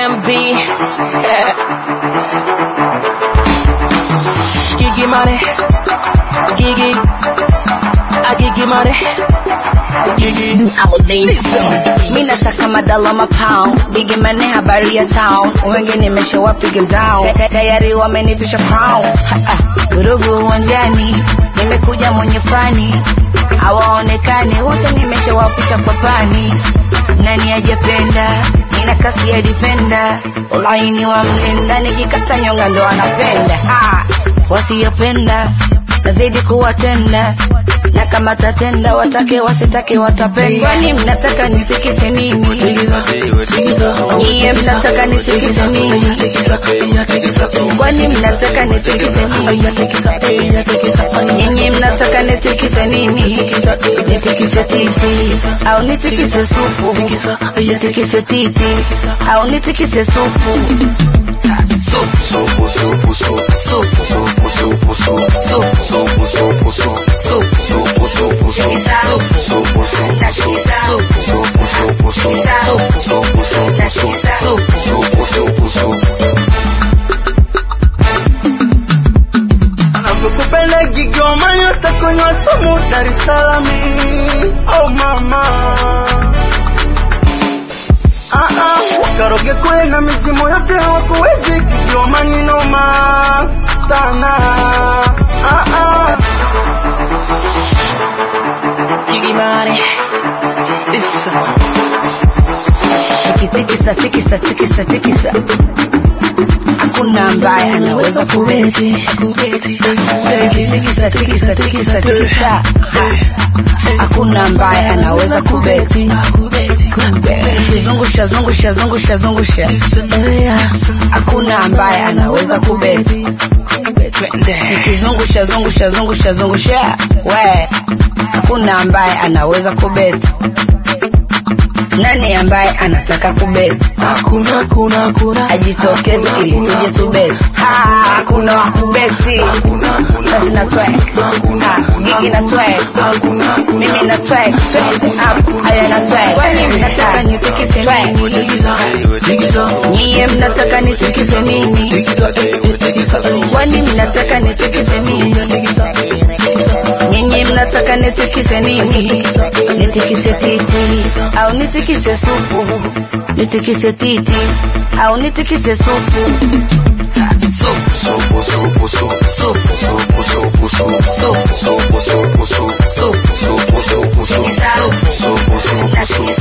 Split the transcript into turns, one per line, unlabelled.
DMB. Gigi money. Gigi. I Gigi money. Gigi.
mi nataka madala mapound bigi mane habari ya town wengi nimeshawapiga down Ta- tayari wamenivisha crown Ha, ah, vurugu uwanjani nimekuja mwenye fani hawaonekani wote nimeshawapita kwa pani nani ajapenda nina kasi ya defender ulaini wa mlinda nikikata nyonga ndo anapenda ah, wasiyopenda nazidi kuwatenda na kama tatenda watake wasitake watapenda kwani mnataka nisikise nini nyie mnataka nisikise nini kwani mnataka nisikise nini nyinyi mnataka nitikise nini nitikise titi au nitikise supu nitikise titi au nitikise supu
Supu, supu, supu,
supu
supu, supu, supu,
supu
supu, supu, supu,
supu
supu, supu, supu,
Supu.
supu, supu,
Nasikiza.
supu, supu, supu, supu,
Supu.
supu, supu,
Nasikiza.
supu, supu, supu, supu.
anavyokupenda Kigoma yote kunywa sumu Dar es Salaam oh mama ah ah karoge kule na mizimu yote hawakuwezi Kigoma ni noma sana ah ah
Gigi money. It's
tikitikisa tikisa tikisa tikisa hakuna ambaye anaweza kubeti tikisa tikisa tikisa tikisa Ha. hakuna ambaye anaweza kubeti zungusha zungusha zungusha zungusha hakuna ambaye anaweza kubeti nikizungusha zungusha zungusha zungusha we hakuna ambaye anaweza kubeti nani ambaye anataka kubeti
hakuna hakuna hakuna
ajitokeze ili tuje tubeti Ha, hakuna wa kubeti basi na twek Ha, gigi na twek mimi na twek twende up haya na twek kwani mnataka nitikise nini nyie mnataka nitikise nini kwani mnataka nitikise nini nyinyi mnataka nitikise nini nitikise titi au nitikise supu nitikise titi au nitikise supu
Supu, supu, supu,
supu
supu, supu, supu,
supu
supu, supu, supu,
supu
supu, supu, supu,
Tikisa.
supu, supu, supu,
na
supu.